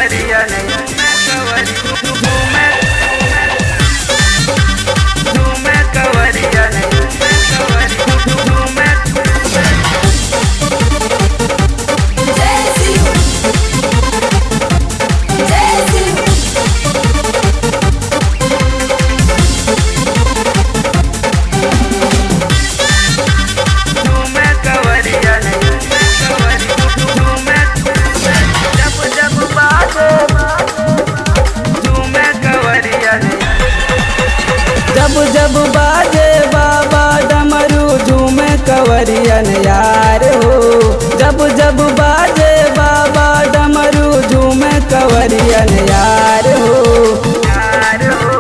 कवरिया नहीं कवरी घूमे घूमे कवरिया नहीं कवरी घूमे घूमे कवरिया नहीं कवरी घूमे जब जब बाजे घूमे कवरिया नहीं जब जब बाजे बाबा डमरू झूमे कवरियन यार हो जब जब बाजे बाबा डमरू झूमे कवरियन यार हो यार हो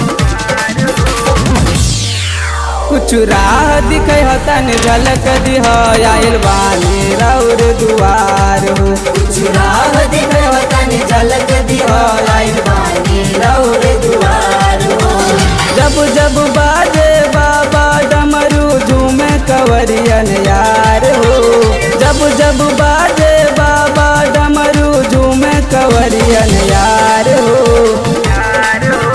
कुछ राह दिखे हतन झलक दिह आयल बानी रौर दुआर हो कुछ राह दिखे हतन झलक दिह आयल बानी रौर दुआर हो जब जब बाजे बाबा डमरू झूमे कवरियन यार हो जब जब बाजे बाबा डमरू झूमे कवरियन यार हो यार हो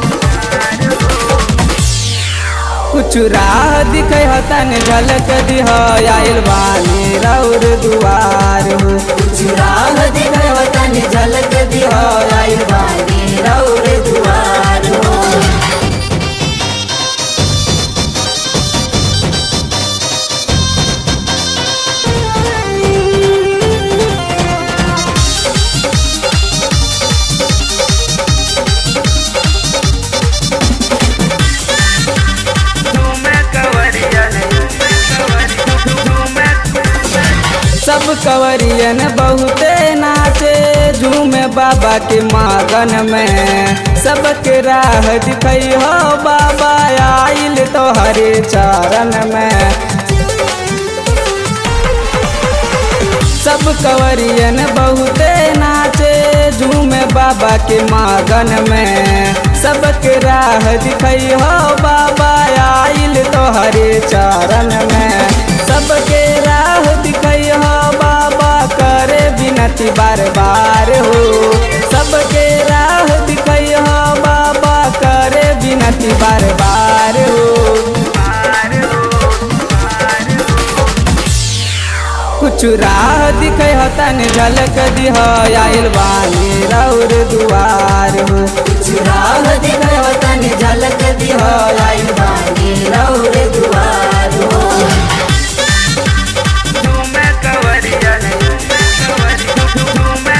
कुछ राह दिखे हतन झलक दिह आयल बानी रौर दुआर हो कुछ राह दिखे हतन झलक दिह आयल बानी रौर दुआर हो घूमे कवरिया नहीं कवरी घूमे सब कवरियन बहुते नाचे झूमे बाबा के मागन में सबके राह दिखई हो बाबा आइल तो हरे चरण में सब कवरियन बहुते नाचे झूमे बाबा के मागन में सबके राह दिखई हो बाबा आइल तो हरे चरण में सबके राह दिखई हो बाबा करे बिनती बार बार हो सबके राह दिखई हो बाबा करे बिनती बार बार हो पार हो कुछ राह दिखे हतन झलक दिह आयल बानी रौर दुआर हो कुछ राह दिखे हतन झलक दिह आयल बानी रौर दुआर हो घूमे कवरिया नहीं कवरी घूमे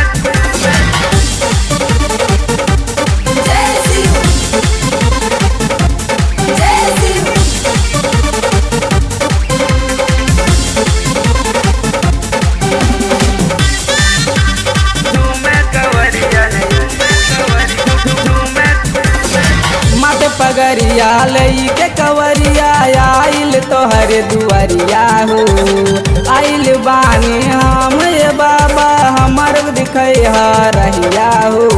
घूमे कवरिया नहीं कवरी घूमे मत पगरिया लई के कवरिया आइल तोहर दुआरिया हो आइल बानी हम ये बाबा हमर दिखे रहिया हो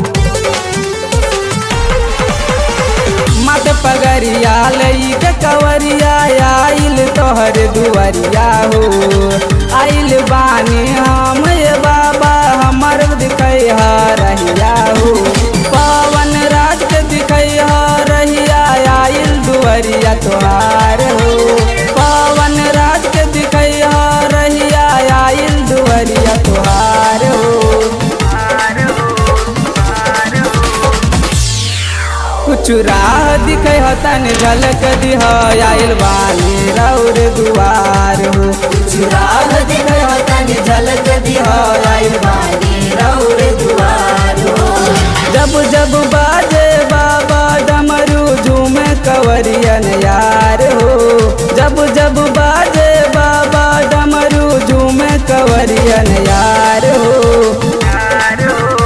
मत पगरिया लई के कवरिया आइल तोहर दुआरिया हो आइल बानी हम ये बाबा हमर दिखे रहिया हो पवन राज के दिखे रहिया आइल दुआरिया तोहार हो पवन राज के दिखे रहिया आइल दुआरिया तोहार हो पार हो पार हो कुछ राह दिखे हतन झलक दिह आयल बानी रौर दुआर हो कुछ राह दिखे हतन झलक दिह आयल बानी रौर दुआर हो जब जब बाजे बाबा डमरू झूमे कवरियन यार हो जब जब बाजे बाबा डमरू झूमे कवरियन यार हो यार हो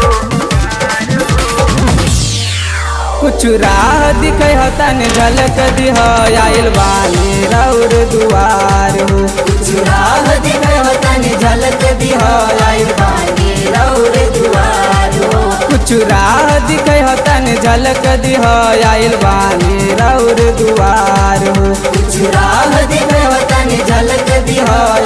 कुछ राह दिखे हतन झलक दिह आयल बानी रौर दुआर हो कुछ राह दिखे हतन झलक दिह आयल बानी रौर दुआर हो कुछ राह दिखे हतन झलक दिह आयल बानी रौर दुआर हो कुछ राह दिखे हतन झलक दिह